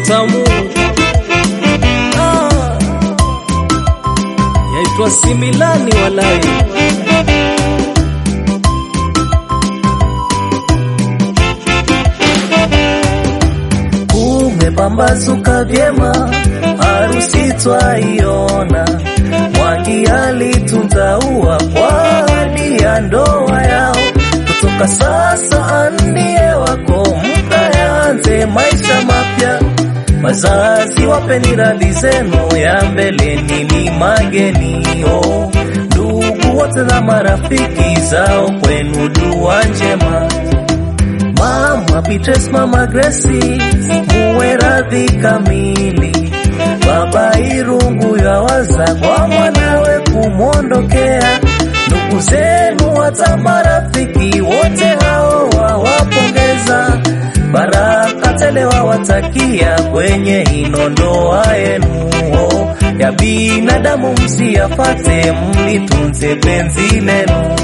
tamu ah, yaitwa similani walai Kumepambazuka vyema, harusi twaiona. Mwangi alitunza ua kwa ahadi ya ndoa yao, kutoka sasa ndiye wako, mkayaanze maisha mapya. Wazazi wapeni radhi zenu, ya mbeleni ni magenio. Ndugu wote na marafiki zao, kwenu dua njema. Mama Beatrice, Mama Gracie, muwe radhi kamili. Baba Irungu yawaza kwa mwanawe kumwondokea. Ndugu zenu hata marafiki wote hao wawapongeza. Baraka tele wawatakia kwenye ino ndoa yenu oh, ya binadamu msiyafate, mlitunze penzi lenu.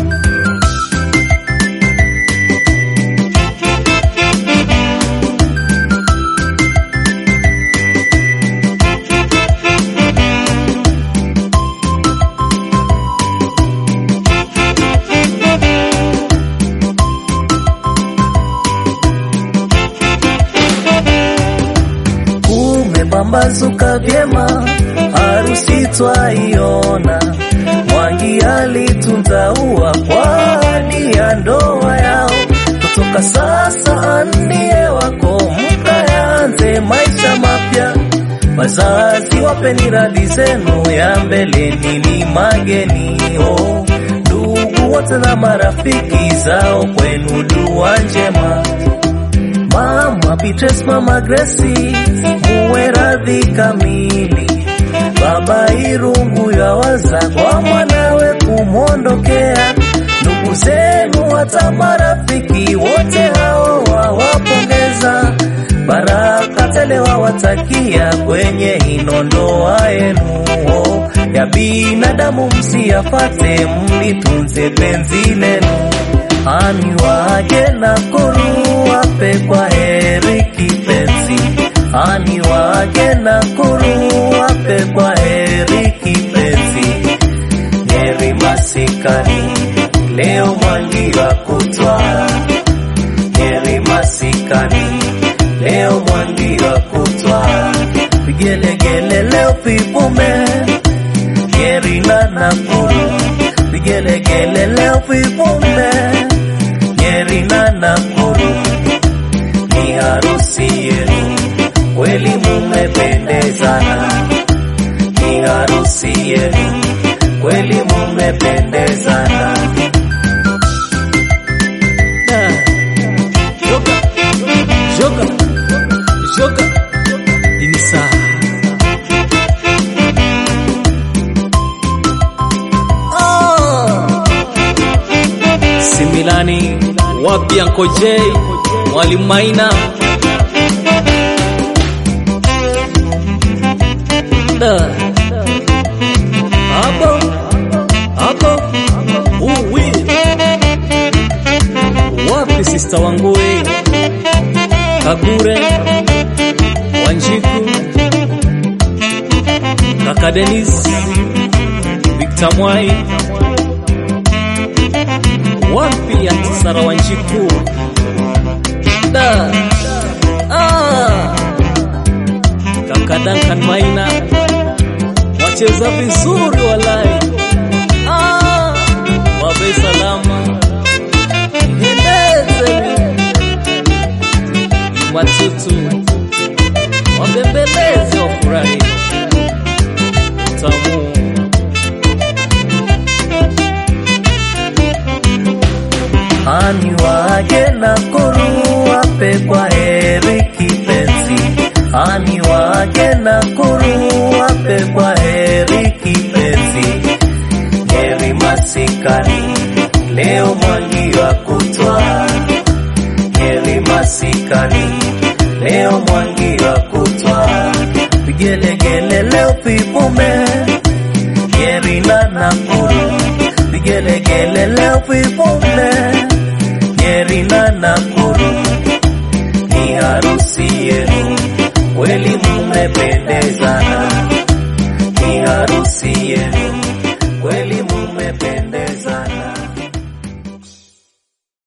Kumepambazuka vyema, harusi twaiona. Mwangi alitunza ua kwa ahadi ya ndoa yao, kutoka sasa ndiye wako, mkayaanze maisha mapya. Wazazi wapeni radhi zenu, ya mbeleni ni magenio. Ndugu wote na marafiki zao, kwenu dua njema. Mama Beatrice, Mama Gracie, muwe radhi kamili. Baba Irungu yawaza kwa mwanawe kumwondokea. Ndugu zenu hata marafiki wote hao wawapongeza. Baraka tele wawatakia kwenye ino ndoa yenu oh, ya binadamu msiyafate, mlitunze penzi lenu. Ani waje na kuru wape kwa heri kipenzi, ani waje na kuru wape kwa heri kipenzi. Heri masikani leo Mwangi wa kutwa, heri masikani leo Mwangi wa kutwa, vigelegele leo vipume, heri na Nakuru, vigelegele leo vipume Nyeri na Nakuru ni harusi yenu, kweli mumependezana. Ni harusi yenu, kweli mumependezana. Da. Joka, joka, joka, ini saa Ah. Similani wapi Anko J Mwalimu Maina Da. Hapo hapo uwi wapi sista wangu we Kagure Wanjiku Kaka Denis Victor Mwai wapi Aunty Sara Wanjiku da ah. Kaka Duncan Maina wacheza vizuri walai ah. Babe salama endeze watutu wabembeleze wafurahi tamu Ani waje na kuru wape kwa heri kipenzi, ani waje na kuru wape kwa heri kipenzi. Heri masikani leo Mwangi wa kutwa, heri masikani leo Mwangi wa kutwa, vigelegele leo vipume, heri na Nakuru vigelegele leo vipume, Nyeri na Nakuru